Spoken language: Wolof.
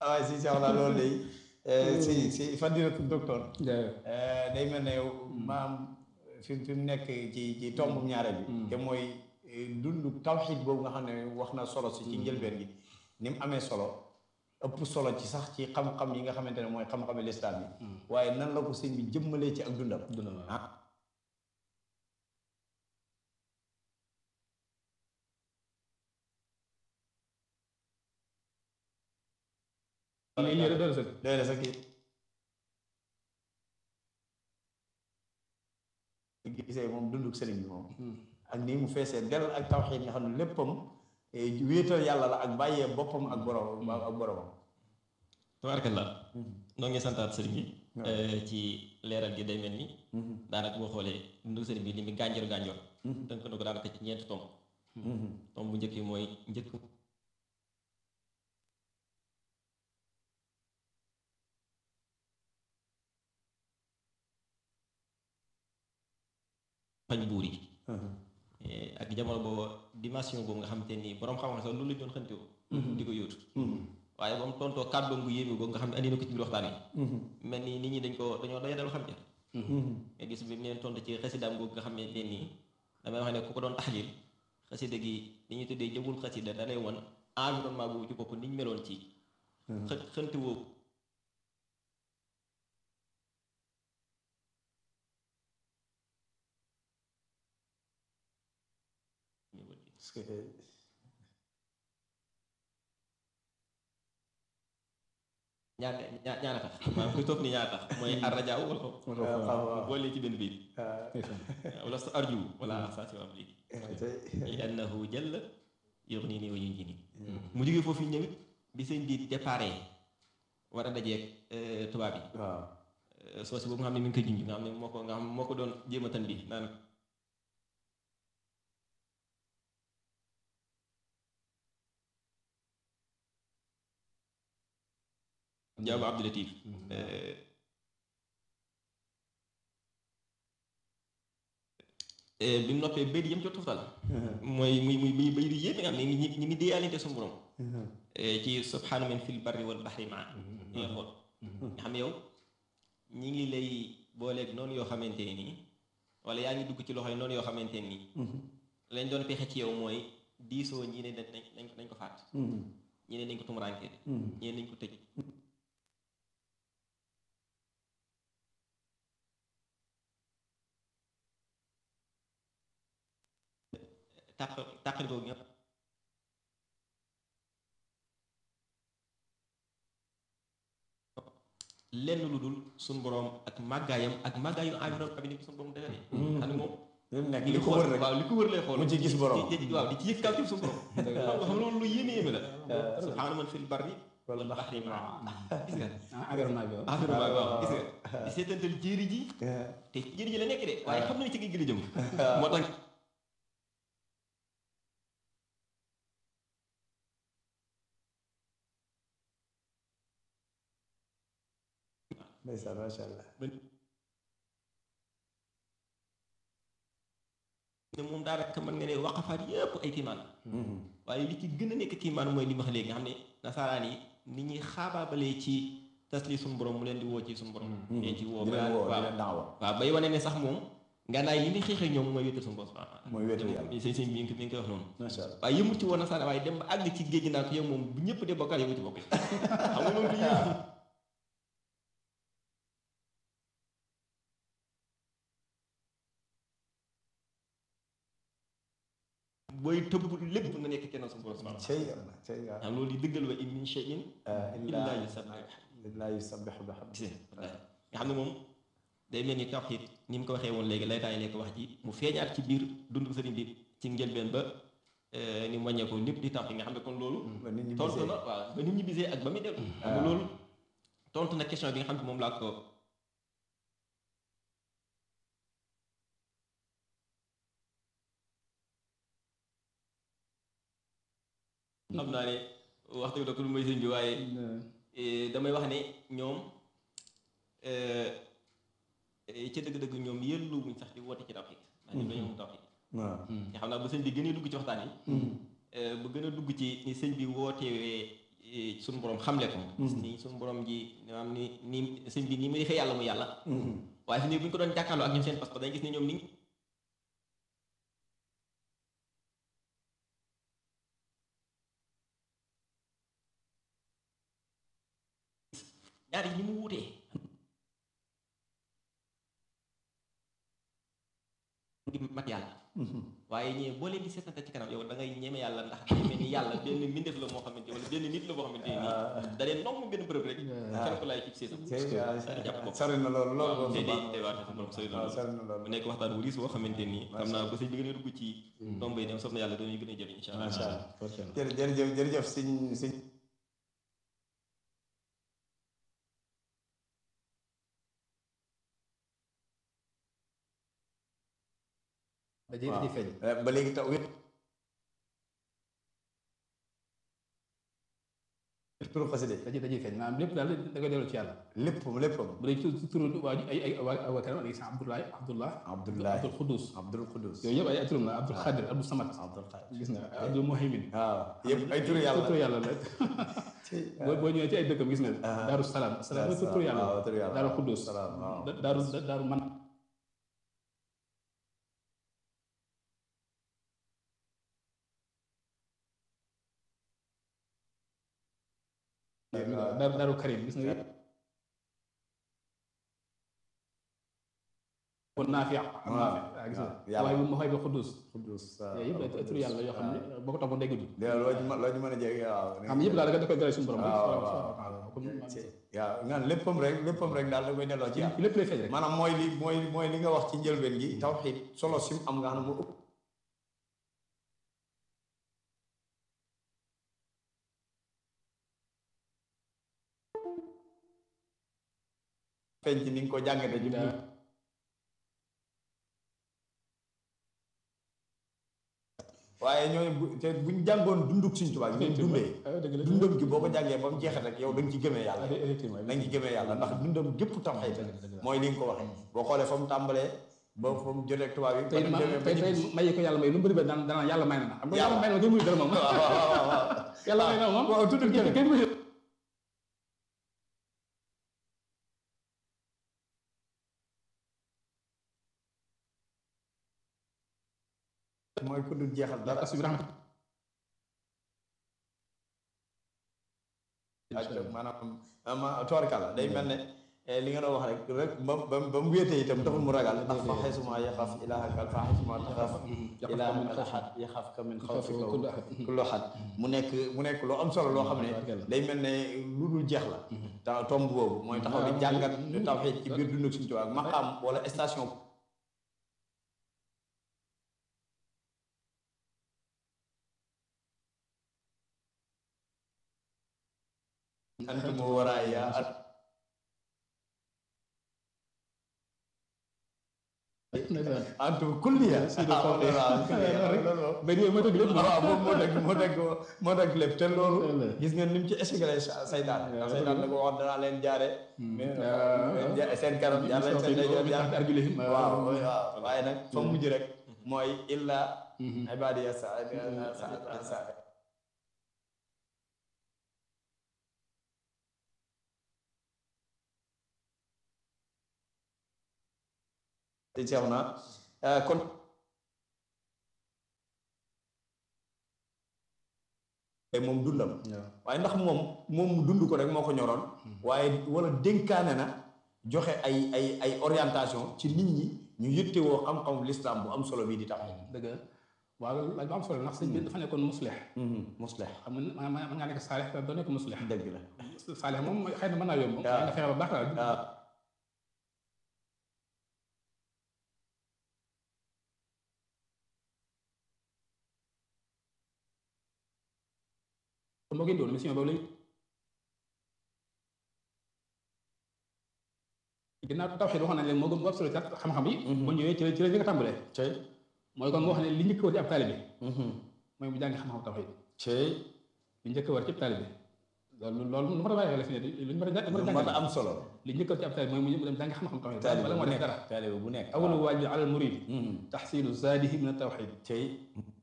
waaye si sax la loolu day si si fadilatu docteur day mel ne maam fi fi mu nekk ci ci tomb ñaareel bi te mooy dund tawxiid boobu nga xam ne wax na solo si ci njëlbeen gi ni mu amee solo ëpp solo ci sax ci xam-xam yi nga xamante ne mooy xam-xami lislaam yi waaye nan la ko sëñ bi jëmmalee ci ak dundam ah doy na sax kii gisee moom dunduk sëriñ bi moom ak nii mu feesee del ak tawxiid nga xam ne léppam wéetal yàlla la ak bàyyee boppam ak borom ak boromam tabarakallah noo ngi santaat sëriñ bi ci leeral gi day mel ni daanaka boo xoolee dunduk sëriñ bi li mu gànjor gànjor tënk na ko daanaka ci ñeenti tomb tomb bu njëkk yi mooy njëkk fañ buur yi ak jamono boobu dimension boobu nga xamante ni borom xam-xam sax loolu lañ doon xëntewoo di ko yóotu waaye ba mu tontoo kàddoom gu yéeme boobu nga xam ne andi na ko ci biir waxtaan yi mel ni nit ñi dañ ko dañoo doya dalu xam ja nga gis bi mu leen tontu ci xasidaam googu nga xam ne leen nii damay wax ne ku ko doon taxlil xasida gi li ñuy tuddee jëmul xasida da lay won environnement boobu ci bopp niñ meloon ci xë xëntewoo ñaar ñaar ñaar tax maanaam kuy topp ni ñaar tax mooy arrajaaw wala ko boole ci benn biir wala sa arju wala saa si am lii li annahu jalla yughnini wa yunjini mu jógee foofu ñëwit bi sëñ bi déparé war a dajeeg tubaab yi soo si boobu nga xam ne mi ngi koy junj nga xam ne moo ko nga xam moo ko doon jéem a tan bi naan jaabu abdulatif bi mu noppee béy di yëm ci toftal mooy muy muy muy béy di yéeme nga xam ne ñi ñi ngi déeyalante suñu borom ci subhaana man fil barri wal bahri maa ñi nga xool nga xam ne yow ñi ngi lay booleeg noonu yoo xamante ne nii wala yaa ngi dugg ci loxo yi noonu yoo xamante ne nii lañ doon pexe ci yow mooy diisoo ñii ne dañ dañ dañ ko faat ñii ne dañ ko tumuraanke ñii ne dañ ko tëj tàq tàqali boobu nga lenn lu dul suñ boroom ak màggaayam ak màggaayu environnement bi ni ko suñ boroom defee xam ne moom nekk li ko wër rek waaw li ko wër lay xool mu ci gis borom waaw di ci yëg kaw ci suñ boroom xam nga loolu lu yéeme yéeme la subhaana man fil barri wal bahri ma gis nga environnement bi environnement bi waaw gis nga di seetantal jéeri ji te jéeri ji la nekk de waaye xam nañu ci géej gi la jëm moo tax ndeysaan macha allah ne moom daanaka mën nga ne waqafaat yëpp ay kiimaan waaye li ci gën a nekk kiimaan mooy li ma wax léegi nga xam ne nasaraan yi ni ñuy xaabaabalee ci tasli suñu borom mu leen di woo ci suñu borom leen ci woo waaw waaw bay wane ne sax moom ngànnaay li ni xeexee ñoom mooy wéetal suñu borom mooy wéetal yàlla sëñ sëñ bi mi ngi koy wax noonu macha allah waaye yëmut ci woon nasaraan waaye dem ba àgg ci géej gi naa ko yow moom bu ñëpp de bokkaat yow ci bokk xam nga loolu du yéen booy tëbb lépp nga nekk kenn suñu borom subhanahu cey yàlla cey yàlla am loolu di dëggal wa in min shay'in illaa yusabbihu illaa yusabbihu bihamdihi nga xam ne moom day mel ni tawxiid ni mu ko waxee woon léegi lay taay lekk wax ji mu feeñaat ci biir dundu sëriñ bi ci njëlbeen ba ni mu wàññee ko lépp di tawxiid nga xam ne kon loolu tontu na waaw ba nit ñi bisee ak ba muy dellu xam ne loolu tontu na question bi nga xam ne moom laa ko xam naa ne waxtu bi da ko lu may sëñ bi waaye damay wax ne ñoom ci dëgg-dëgg ñoom yëllu wuñ sax di woote ci tawxiid ndax ñoom dañoo am tawxiid waaw nga xam naa bu sëñ bi gën a dugg ci waxtaan yi bu gën a dugg ci ni sëñ bi wootewee suñu borom xamle ko gis ni suñu borom ji maanaam ni ni sëñ bi ni muy defee yàlla mu yàlla waaye fi ne bu ñu ko doon jàkkaarloo ak ñoom seen pas-pas dañuy gis ne ñoom ni ñaar yi ni mu wuutee di mat yàlla waaye ñee boo leen di seetante ci kanam yow da ngay ñeme yàlla ndax day mel ni yàlla benn mbindeef la moo xamante wala benn nit la boo xamante ni da leen nomb benn bërëb rek kenn ko laay cib seesam jàpp ko sori na loolu loolu te day day waate sa borom sori na loolu mu nekk waxtaan wu riis boo xamante ni xam naa ba sëñ bi gën a dugg ci tomb yi dem sof na yàlla dañuy gën a jëriñ incha allah macha allah jërëjëf jërëjëf sëñ sëñ dajee dajee feeñ ba léegi taw wét turu xaside dajee dajee feeñ maanaam lépp daal da koy delloo ci yàlla lépp léppam bu dee ci turu waa ay ay waa waa kanam dañuy sax Abdoulaye Abdullah Abdoulaye Abdul Xudus Abdul Xudus yooyu yëpp ay turam la Abdul Xadir Abdul Samad Abdul Xaadir gis nga Abdul Muhaymin waaw yëpp ay turu yàlla turu yàlla la boo boo ñëwee ci ay dëkkam gis nga Daaru Salaam salaam mooy turu yàlla waaw turu yàlla Daaru Xudus salaam waaw Daaru Daaru man daaru daaru karim gis nga kon naafi naafi gis nga yàlla. waaye mu xay ba xuddus Xudus yooyu yëpp ay tur yàlla yoo xam ne boo ko toppoon day gudd loo ci mën loo ci mën a jege waaw xam yëpp daal da koy gërëm suñu borom rek waaw waaw comme waaw ngaan léppam rek léppam rek daal da koy delloo ci yàlla lépp lay feeñ rek maanaam mooy li mooy mooy li nga wax ci njëlbeen gi tawxiid solo sim am nga xam ne mu ëpp feeñ ci ni nga ko jàngate ci biir waaye ñooñu bu te buñ jàngoon dunduk Sëñ Tuubaa gi ñu dundee dëgg la dundam gi boo ko jàngee ba mu jeexee rek yow da nga ci gëmee yàlla effectivement da nga ci gëmee yàlla ndax dundam gépp tawxiid mooy li nga ko waxee boo xoolee fa mu tàmbalee ba fa mu jotee ak tubaab yi tey ba mu demee ba tey ñu tey may ko yàlla may lu mu bëri ba daan daan yàlla may na xam nga Yàlla. yàlla may na kenn muy dara moom waaw waaw waaw waaw yàlla may na moom waaw tudd kenn kenn muy mooy ku dul jeexal dara parce que rahmat ak maanaam ma toorkala day mel ne eh, li nga doon wax rek rek ba ba ba mu wéetee itam taxul mu ragal ndax fa xaysuma yaxaf ilaahaka fa xaysuma taxaf ilaahaka ahad yaxafka min xawfika kullu ahad. kullu ahad mu nekk mu nekk loo am solo loo xam ne day mel ne lu dul jeex la ta tomb boobu mooy taxaw di jàngat tawxiid ci biir dunduk Sëñ Tuubaa ak maqaam wala station antum waraaya antum kulliya ba nii moo tëgg lépp waaw moom moo teg moo teg moo teg lépp te loolu gis ngeen ni mu ci échec saytaan ndax saytaan da ko wax danaa leen jaare seen kanam jaar leen seen ndeyjoor jaar arjulihim waaw waaw waaye nag fa mujj rek mooy illa ibadiya sa sa seex na kon moom dundam waaye ndax moom moom mu dund ko rek moo ko ñoroon waaye wala dénkaane na joxe ay ay ay orientation ci nit ñi ñu yëttewoo xam-xamu lislaam bu am solo bii di tax dëgg la waaw loolu laaj bu am solo ndax sëñ bi dafa nekkoon muslix muslih xam nga mën ngaa nekk saalix te doo nekk muslix dëgg la saalix moom xëy na mën naa yomb moom waaw nga fexe ba baax daal waaw moo gën doon mission boobu lañ ginnaaw tawxiid waxoon nañ leen moo gën bu absolu xam-xam yi bu ñëwee ci la ci la ñu ko tàmbalee cey mooy kon nga wax ne li njëkk war ci ab taalibe mooy mu jàngi xam-xam tawxiid cey li njëkk war ci ab taalibe loolu loolu lu ma a bàyyi xel fi ne lu ñu mën a lu mën a am solo li njëkk war ci ab taalibe mooy mu dem jàngi xam-xam tawxiid taalibe bala bu moo def nekk dara taalibe bu nekk awalu waajib alal murid taxsilu zaadihi min at tawxiid cey